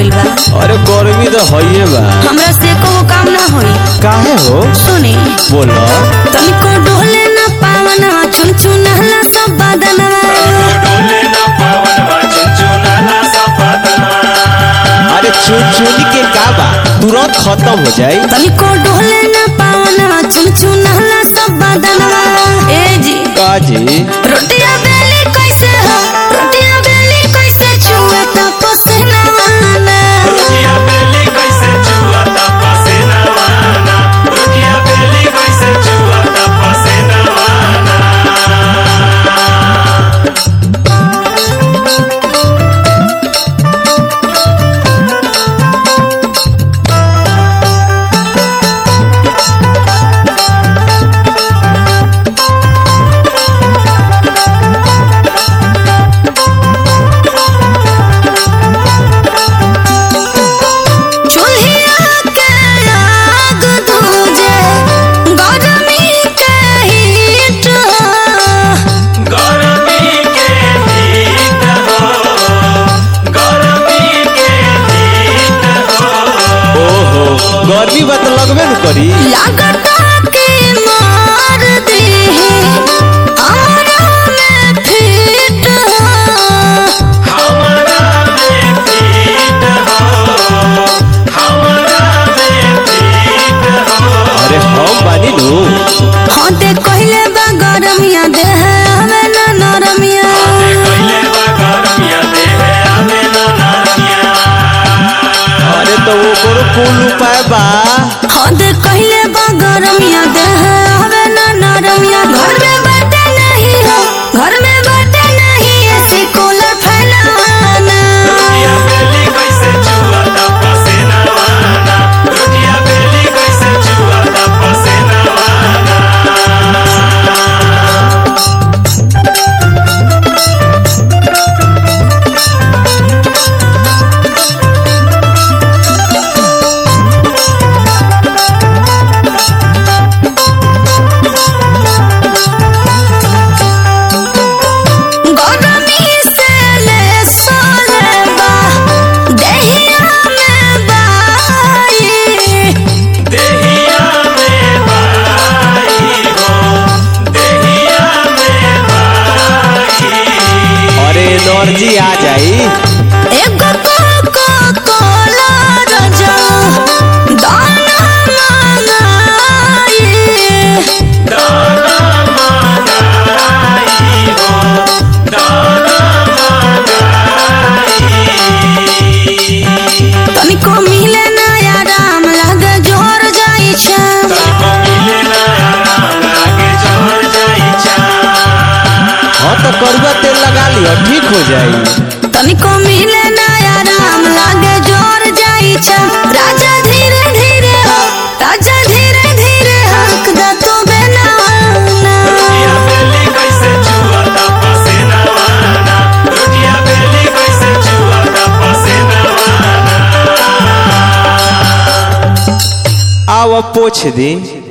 गइल बा अरे गर्मी तो हइए बा हमरा से एको काम ना होई काहे हो सुनी बोलो तनिको डोले ना पावना चुन चुनहला सब बदनवा अरे चुन चुन के का बा तुरंत खत्म हो जाई तनिको डोले ना पावना चुन चुनहला सब बदनवा ए जी का जी रोटिया बेली कैसे हो रोटिया बेली कैसे छुआ त पसीनावा ना चूल्हिया के आग दूजे गरमी के हीट ओहो गर्मी बा तो लगबे न करी लागता के मार दे हमरा में फिट अरे हम बानी नु हाँ दे कहले बा गरमिया दे हमें ना नरमिया अरे तो वो करो कुल उपाय बा हाँ दे कहले बा गरमिया दे हमें ना नरमिया घर में बाटे नहीं हो घर में बाटे नहीं ऐसी कूलर फैलाना गरमी से ले सोले बा देहिया में बाई अरे एनर्जी आ जाई एगो कोको कोला रजा दाना मंगाई तनिको मिले ना आराम लागे जोर जाई छे हाँ तो करुआ तेल लगा लियो ठीक हो जाई तनिको मिले ना आराम लागे जोर जाई छे राजा धीरे धीरे हो राजा धीरे धीरे हक दा तो बेनाना आव पोछ दी